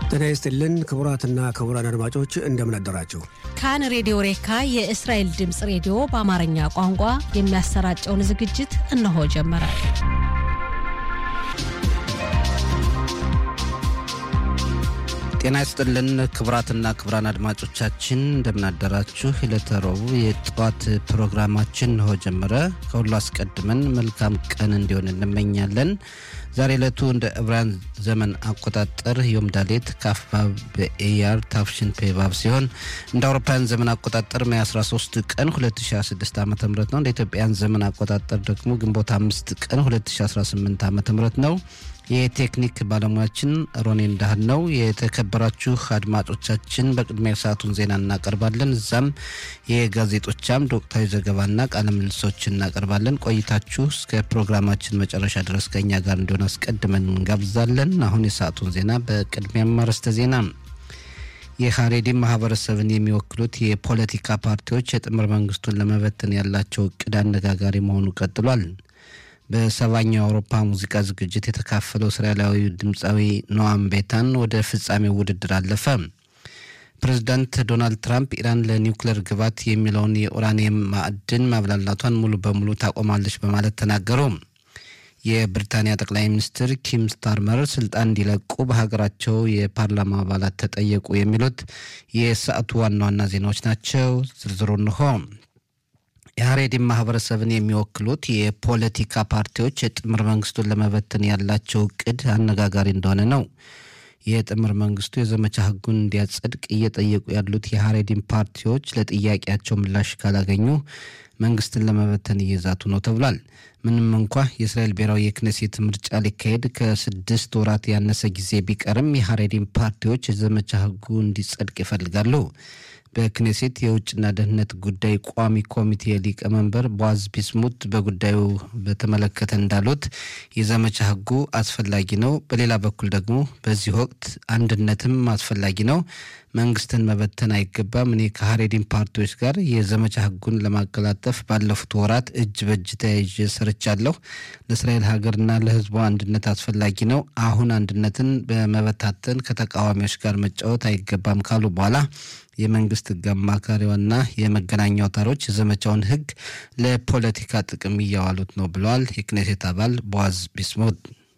ጤና ይስጥልን ክቡራትና ክቡራን አድማጮች እንደምን አደራችሁ። ካን ሬዲዮ ሬካ የእስራኤል ድምፅ ሬዲዮ በአማርኛ ቋንቋ የሚያሰራጨውን ዝግጅት እነሆ ጀመረ። ጤና ይስጥልን ክቡራትና ክቡራን አድማጮቻችን እንደምናደራችሁ። ዕለተ ረቡዕ የጠዋት ፕሮግራማችን እንሆ ጀመረ። ከሁሉ አስቀድመን መልካም ቀን እንዲሆን እንመኛለን። ዛሬ ዕለቱ እንደ ዕብራውያን ዘመን አቆጣጠር ዮም ዳሌት ካፍባብ በኤያር ታፍሽን ፔባብ ሲሆን እንደ አውሮፓውያን ዘመን አቆጣጠር ሜይ 13 ቀን 2016 ዓ ም ነው። እንደ ኢትዮጵያን ዘመን አቆጣጠር ደግሞ ግንቦት አምስት ቀን 2018 ዓ ም ነው። የቴክኒክ ባለሙያችን ሮኔ እንዳህል ነው። የተከበራችሁ አድማጮቻችን በቅድሚያ ሰዓቱን ዜና እናቀርባለን። እዛም የጋዜጦቻም ወቅታዊ ዘገባና ቃለ ምልልሶች እናቀርባለን። ቆይታችሁ እስከ ፕሮግራማችን መጨረሻ ድረስ ከኛ ጋር እንዲሆን አስቀድመን እንጋብዛለን። አሁን የሰዓቱን ዜና በቅድሚያም አርዕስተ ዜና የሀሬዲን ማህበረሰብን የሚወክሉት የፖለቲካ ፓርቲዎች የጥምር መንግስቱን ለመበተን ያላቸው እቅድ አነጋጋሪ መሆኑ ቀጥሏል። በሰባኛው የአውሮፓ ሙዚቃ ዝግጅት የተካፈለው እስራኤላዊ ድምፃዊ ኖዋም ቤታን ወደ ፍጻሜው ውድድር አለፈ። ፕሬዚዳንት ዶናልድ ትራምፕ ኢራን ለኒውክሌር ግባት የሚለውን የኡራኒየም ማዕድን ማብላላቷን ሙሉ በሙሉ ታቆማለች በማለት ተናገሩ። የብሪታንያ ጠቅላይ ሚኒስትር ኪም ስታርመር ስልጣን እንዲለቁ በሀገራቸው የፓርላማ አባላት ተጠየቁ። የሚሉት የሰዓቱ ዋና ዋና ዜናዎች ናቸው። ዝርዝሩ እንሆ። የሀሬዲን ማህበረሰብን የሚወክሉት የፖለቲካ ፓርቲዎች የጥምር መንግስቱን ለመበተን ያላቸው እቅድ አነጋጋሪ እንደሆነ ነው። የጥምር መንግስቱ የዘመቻ ህጉን እንዲያጸድቅ እየጠየቁ ያሉት የሀሬዲን ፓርቲዎች ለጥያቄያቸው ምላሽ ካላገኙ መንግስትን ለመበተን እየዛቱ ነው ተብሏል። ምንም እንኳ የእስራኤል ብሔራዊ የክነሴት ምርጫ ሊካሄድ ከስድስት ወራት ያነሰ ጊዜ ቢቀርም የሀሬዲን ፓርቲዎች የዘመቻ ህጉ እንዲጸድቅ ይፈልጋሉ። በክኔሴት የውጭና ደህንነት ጉዳይ ቋሚ ኮሚቴ ሊቀመንበር ቦዋዝ ቢስሙት በጉዳዩ በተመለከተ እንዳሉት የዘመቻ ህጉ አስፈላጊ ነው። በሌላ በኩል ደግሞ በዚህ ወቅት አንድነትም አስፈላጊ ነው። መንግስትን መበተን አይገባም። እኔ ከሀሬዲን ፓርቲዎች ጋር የዘመቻ ህጉን ለማቀላጠፍ ባለፉት ወራት እጅ በእጅ ተያይዤ ሰርቻለሁ። ለእስራኤል ሀገርና ለህዝቧ አንድነት አስፈላጊ ነው። አሁን አንድነትን በመበታተን ከተቃዋሚዎች ጋር መጫወት አይገባም ካሉ በኋላ የመንግስት ህግ አማካሪዋና የመገናኛ አውታሮች የዘመቻውን ህግ ለፖለቲካ ጥቅም እያዋሉት ነው ብለዋል። የክኔሴት አባል ቦዋዝ ቢስሙት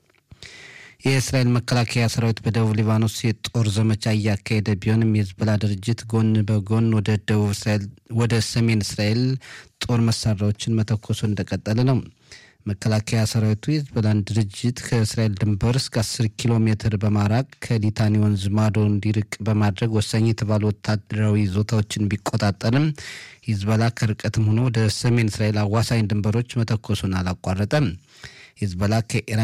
የእስራኤል መከላከያ ሰራዊት በደቡብ ሊባኖስ የጦር ዘመቻ እያካሄደ ቢሆንም የህዝቦላ ድርጅት ጎን በጎን ወደ ደቡብ እስራኤል ወደ ሰሜን እስራኤል ጦር መሳሪያዎችን መተኮሱ እንደቀጠለ ነው። መከላከያ ሰራዊቱ የህዝቦላን ድርጅት ከእስራኤል ድንበር እስከ 10 ኪሎ ሜትር በማራቅ ከሊታኒ ወንዝ ማዶ እንዲርቅ በማድረግ ወሳኝ የተባሉ ወታደራዊ ይዞታዎችን ቢቆጣጠርም ሂዝቦላ ከርቀትም ሆኖ ወደ ሰሜን እስራኤል አዋሳኝ ድንበሮች መተኮሱን አላቋረጠም። ሂዝቦላ ከኢራን